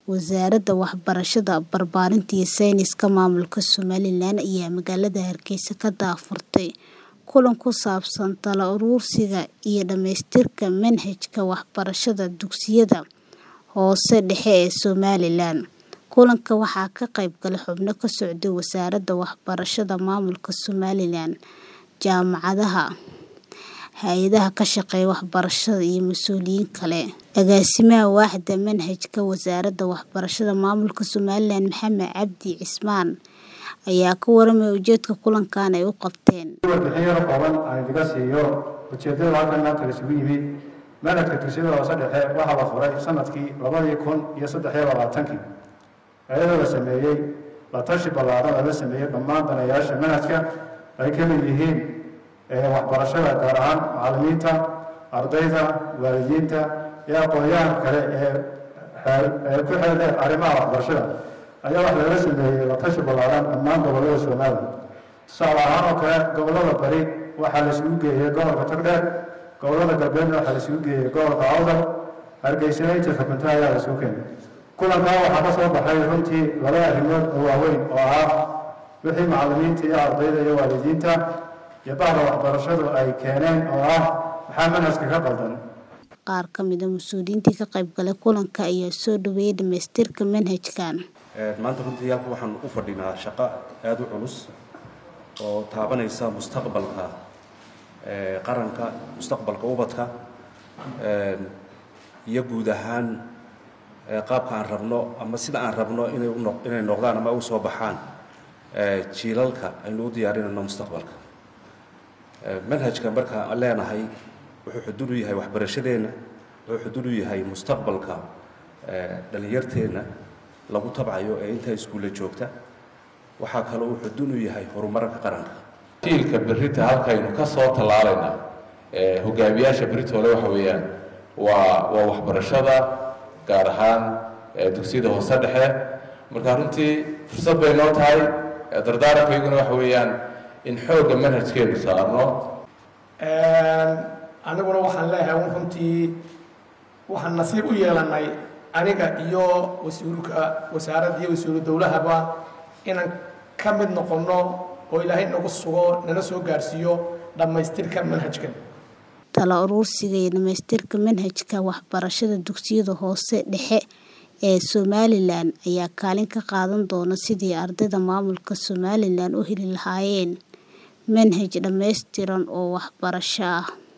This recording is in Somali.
Wasaaradda Waxbarashada, Barbaarinta iyo Sayniska Maamulka Somalilan ayaa magaalada Hargeysa ka daahfurtay kulan ku saabsan talo-uruursiga iyo dhamaystirka manhajka waxbarashada dugsiyada hoose dhexe ee Somalilan. Kulanka waxaa ka qayb galay xubno ka socday Wasaaradda Waxbarashada Maamulka Somalilan, jaamacadaha, hay'adaha ka shaqeeya waxbarashada iyo mas'uuliyiin kale. Agaasimaha Waaxda Manhajka Wasaaradda Waxbarashada Maamulka Somalilan, Maxamed Cabdi Cismaan, ayaa ka warramay ujeedka kulankan ay u qabteen. warbixin yar kooban aan idiga siiyo ujeedada halkan maanta la isugu yimid manhajka dugsiyada hoose dhexe waxaa la furay sanadkii labadii kun iyo saddex iyo labaatankii iyadoo la sameeyey la tashi ballaaran oo la sameeyey dhammaan danayaasha manhajka ay ka mid yihiin waxbarashada gaar ahaan macallimiinta ardayda waalidiinta iyo aqoonyahanka kale ee ku xeeldheer arrimaha waxbarashada ayaa wax laga sameeyey la tashi ballaaran dhammaan gobollada Soomaaliya tusaale ahaan oo kale gobollada bari waxaa la isugu geeyey gobolka togdheer gobollada galbeedna waxaa la isugu geeyey gobolka awdal hargeysana inta xukunta ayaa la isugu keenay kulankaa waxaa ka soo baxay runtii laba arrimood oo waaweyn oo ah wixii macallimiinta iyo ardayda iyo waalidiinta iyo bahda waxbarashadu ay keeneen oo ah maxaa manhajka ka qaldan Qaar ka mid ah mas'uuliyiintii ka qayb galay kulanka ayaa soo dhaweeyay dhamaystirka manhajkan. maanta runtii halka waxaan u fadhinaa shaqo aada u culus oo taabanaysa mustaqbalka qaranka mustaqbalka ubadka iyo guud ahaan qaabka aan rabno ama sida aan rabno inay uno inay noqdaan ama u soo baxaan jiilalka aynu u diyaarinayno mustaqbalka manhajka marka aan leenahay wuxuu xuduud u yahay waxbarashadeenna wuxuu xuduud u yahay mustaqbalka dhalinyarteenna lagu tabcayo ee intaa iskuulla joogta waxaa kaloo uu xuduud u yahay horumarka qaranka jiilka berrita halkaynu ka soo tallaalayna hogaamiyaasha beritoole waxa weeyaan waa waa waxbarashada gaar ahaan dugsiyada hoose dhexe marka runtii fursad bay noo tahay dardaarankayaguna waxa weeyaan in xoogga manhajkeenu saarno aniguna waxaan leeyahay un runtii waxaan nasiib u yeelanay aniga iyo wasiirka wasaaradda iyo wasiiru dowlahaba inaan ka mid noqonno oo ilaahay nagu sugo nana soo gaarsiiyo dhammaystirka manhajkan talo-uruursiga iyo dhamaystirka manhajka waxbarashada dugsiyada hoose dhexe ee Somalilan ayaa kaalin ka qaadan doona sidii ardayda maamulka Somalilan u heli lahaayeen manhaj dhammaystiran oo waxbarasho ah